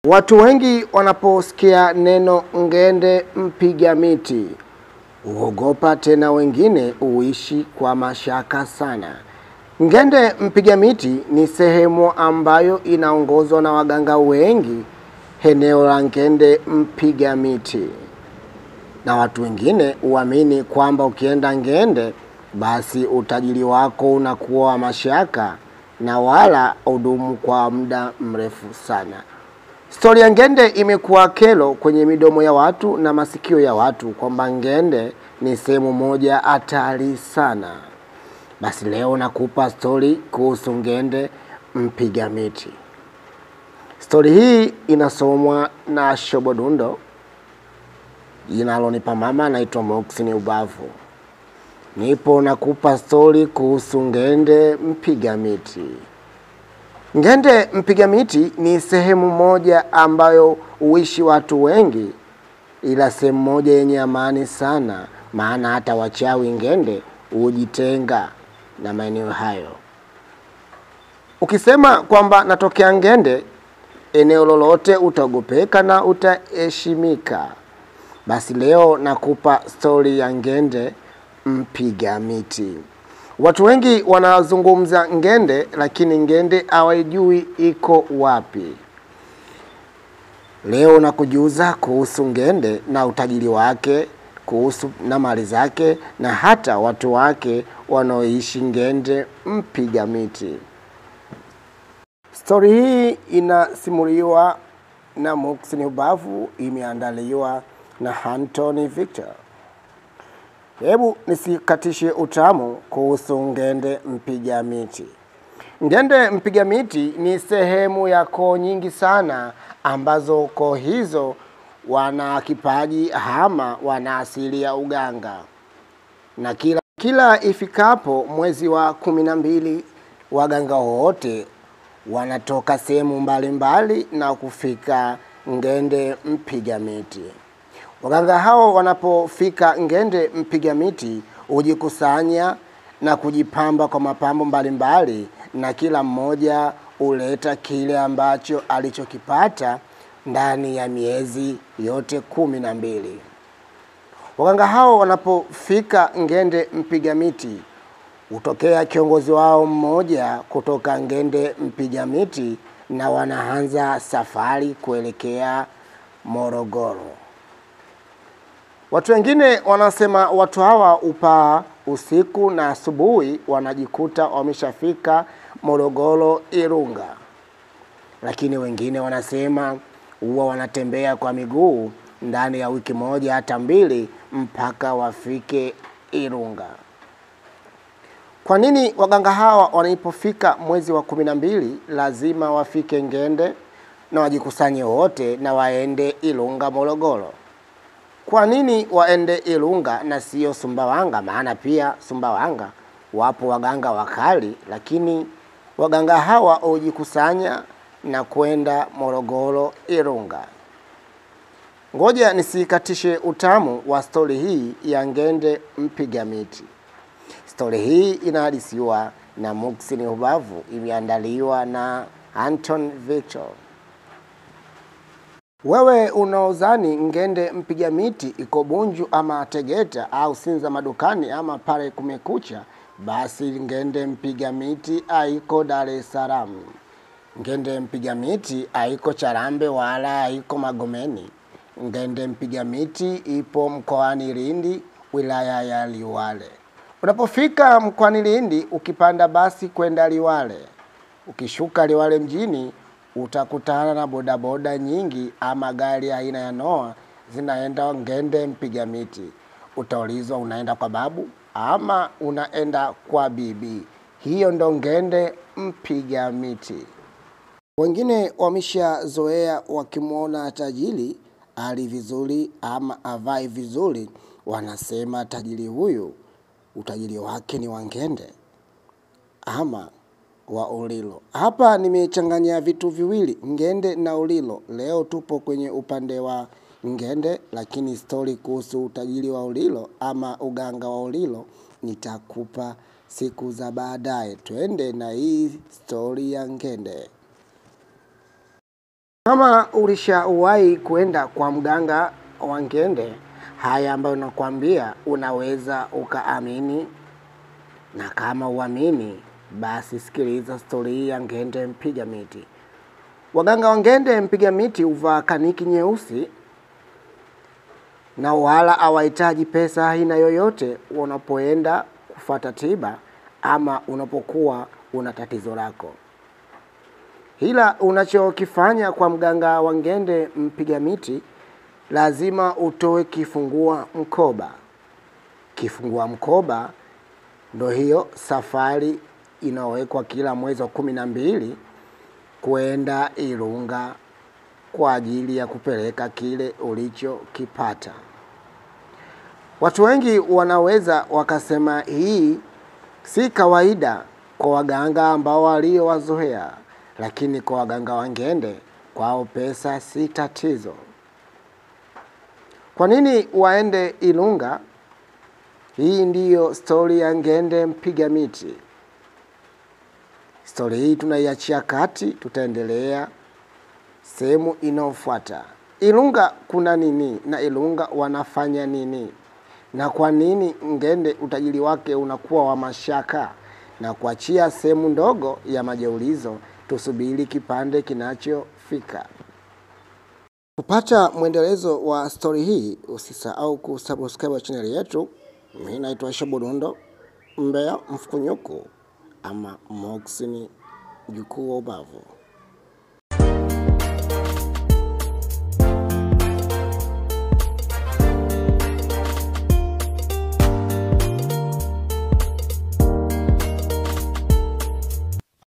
Watu wengi wanaposikia neno ngende mpiga miti huogopa, tena wengine huishi kwa mashaka sana. Ngende mpiga miti ni sehemu ambayo inaongozwa na waganga wengi eneo la Ngende mpiga miti, na watu wengine huamini kwamba ukienda Ngende basi utajiri wako unakuwa wa mashaka na wala udumu kwa muda mrefu sana. Stori ya Ngende imekuwa kero kwenye midomo ya watu na masikio ya watu kwamba Ngende ni sehemu moja hatari sana. Basi leo nakupa stori kuhusu Ngende mpiga miti. Stori hii inasomwa na Shobodundo, jinalonipa mama naitwa Moxini Ubavu. Nipo nakupa stori kuhusu Ngende mpiga miti. Ngende mpiga miti ni sehemu moja ambayo huishi watu wengi, ila sehemu moja yenye amani sana, maana hata wachawi Ngende hujitenga na maeneo hayo. Ukisema kwamba natokea Ngende, eneo lolote utaogopeka na utaheshimika. Basi leo nakupa stori ya Ngende mpiga miti. Watu wengi wanazungumza Ngende, lakini Ngende hawajui iko wapi. Leo nakujuza kuhusu Ngende na utajiri wake, kuhusu na mali zake na hata watu wake wanaoishi Ngende mpiga miti. Stori hii inasimuliwa na Muhsin Ubavu, imeandaliwa na Anthony Victor. Hebu nisikatishe utamu kuhusu Ngende mpiga miti. Ngende mpiga miti ni sehemu ya koo nyingi sana ambazo koo hizo wana kipaji ama wana asili ya uganga, na kila kila ifikapo mwezi wa kumi na mbili waganga wote wanatoka sehemu mbalimbali na kufika Ngende mpiga miti. Waganga hao wanapofika Ngende mpiga miti hujikusanya na kujipamba kwa mapambo mbalimbali, na kila mmoja huleta kile ambacho alichokipata ndani ya miezi yote kumi na mbili. Waganga hao wanapofika Ngende mpiga miti hutokea kiongozi wao mmoja kutoka Ngende mpiga miti na wanaanza safari kuelekea Morogoro. Watu wengine wanasema watu hawa upaa usiku na asubuhi wanajikuta wameshafika Morogoro, Irunga, lakini wengine wanasema huwa wanatembea kwa miguu ndani ya wiki moja hata mbili mpaka wafike Irunga. Kwa nini waganga hawa wanapofika mwezi wa kumi na mbili lazima wafike Ngende na wajikusanye wote na waende Ilunga, Morogoro? Kwa nini waende Ilunga na sio Sumbawanga? Maana pia Sumbawanga wapo waganga wakali, lakini waganga hawa hujikusanya na kwenda Morogoro, Ilunga. Ngoja nisikatishe utamu wa stori hii ya Ngende mpiga miti. Stori hii inahadisiwa na Muhsin Ubavu, imeandaliwa na Anton Victor. Wewe unaozani Ngende mpiga miti iko Bunju ama Tegeta au Sinza madukani ama pale Kumekucha, basi Ngende mpiga miti haiko Dar es Salaam. Ngende mpiga miti haiko Charambe wala haiko Magomeni. Ngende mpiga miti ipo mkoani Lindi, wilaya ya Liwale. Unapofika mkoani Lindi, ukipanda basi kwenda Liwale, ukishuka Liwale mjini utakutana na bodaboda nyingi ama gari aina ya Noah zinaenda Ngende mpiga miti. Utaulizwa unaenda kwa babu ama unaenda kwa bibi. Hiyo ndo Ngende mpiga miti. Wengine wameshazoea wakimwona tajiri ali vizuri ama avai vizuri, wanasema tajiri huyu utajiri wake ni wa Ngende ama wa Ulilo. Hapa nimechanganya vitu viwili, Ngende na Ulilo. Leo tupo kwenye upande wa Ngende, lakini stori kuhusu utajiri wa Ulilo ama uganga wa Ulilo nitakupa siku za baadaye. Twende na hii stori ya Ngende. Kama ulishawahi kwenda kwa mganga wa ngende, haya ambayo nakwambia unaweza ukaamini, na kama uamini, basi sikiliza stori hii ya ngende mpiga miti. Waganga wa ngende mpiga miti huvaa kaniki nyeusi na wala hawahitaji pesa aina yoyote unapoenda kufata tiba ama unapokuwa una tatizo lako. Ila unachokifanya kwa mganga wa ngende mpiga miti, lazima utoe kifungua mkoba. Kifungua mkoba ndo hiyo safari inawekwa kila mwezi wa kumi na mbili kwenda Ilunga kwa ajili ya kupeleka kile ulichokipata. Watu wengi wanaweza wakasema hii si kawaida kwa waganga ambao waliowazoea, lakini kwa waganga wa ngende kwao pesa si tatizo. Kwa nini waende Ilunga? Hii ndiyo stori ya ngende mpiga miti. Stori hii tunaiachia kati, tutaendelea sehemu inayofuata. Ilunga kuna nini na Ilunga wanafanya nini, na kwa nini ngende utajiri wake unakuwa wa mashaka? Na kuachia sehemu ndogo ya majaulizo, tusubiri kipande kinachofika. Kupata mwendelezo wa stori hii, usisahau kusubscribe channel yetu. Mimi naitwa Shobodondo Mbea Mfukunyuku ama Moxini mjukuu wa ubavu.